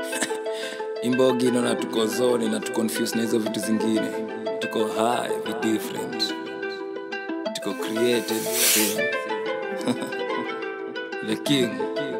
imbogi naona tuko zoni na tuconfuse na hizo vitu zingine tuko high vi different tuko created same the king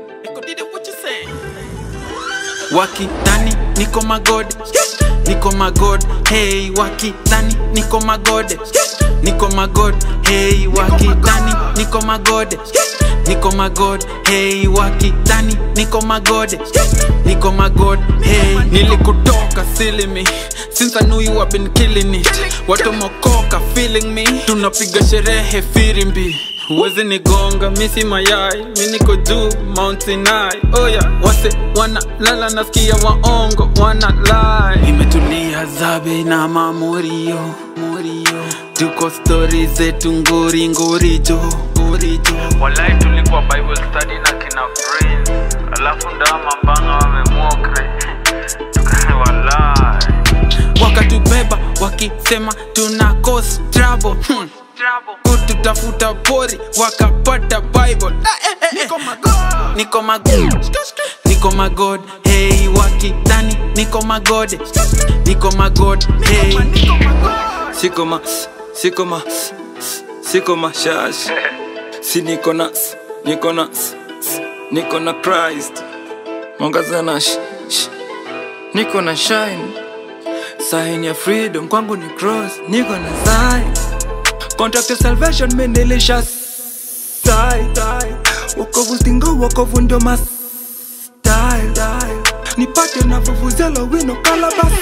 wakidhani niko magode niko magode hey wakidhani niko magode niko magode hey wakidhani niko magode niko magode hey wakidhani niko magode niko magode hey nilikutoka silimi since I knew you have been killing it watu mokoka feeling me tunapiga sherehe firimbi Uwezi nigonga misi mayai mi niko juu Mount Sinai oh yeah. wase wana lala nasikia waongo wana lie imetulia zabe na mamorio morio tuko stori zetu ngori ngorijo ngorijo walai tulikuwa bible study na kina prince alafu ndama mbanga wamemokre walai wakatubeba wakisema tuna cause trouble hmm. kututafuta pori wakapata bible niko magod niko magod niko magod hey wakidhani niko magode niko magod hey siko ma siko ma siko mashash si niko na niko na niko na christ mwangaza na sh, sh. niko na shine sign ya freedom kwangu ni cross niko na sign contract ya salvation mendelisha sai wokovu stingo wokovu ndo mas style nipate na vuvuzela wino kalabas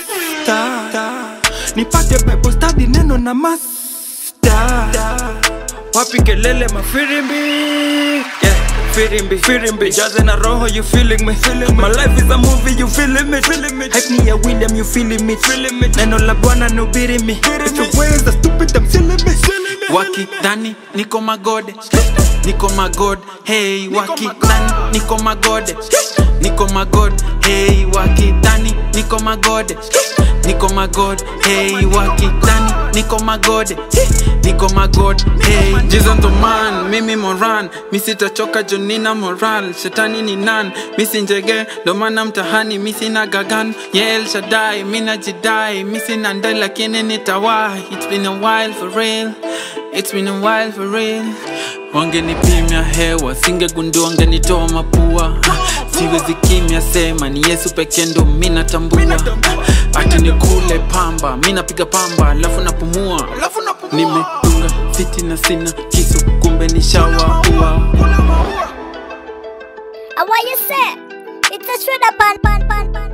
nipate bible study neno na masta wapi kelele mafirimbi yeah. Firimbi, firimbi, jaze na roho, you feeling me, feeling me. My life is a movie, you feeling me, feeling me. Hype me a William, you feeling me, feeling me. Neno la Bwana no biri me. It's your ways are stupid, I'm silly me, silly me. wakidhani niko magode niko magode hey wakidhani niko magode niko magode hey wakidhani niko magode niko magode hey wakidhani niko magode niko magode hey Jesus ndo man mimi moran misitachoka jonina moral shetani ni nan misinjege ndo maana mtahani misina gagan yel shadai minajidai misina ndai lakini nitawai it's been a while for real It's been a while for real wangenipimya hewa singegundua wangenitoa mapua siwezi kimya sema ni yesu peke ndo mi natambua ati nikule pamba mi napiga pamba alafu napumua nimedunga fiti na sina kisu kumbe ni shawaua And what you say? It's a shredder pan pan pan pan.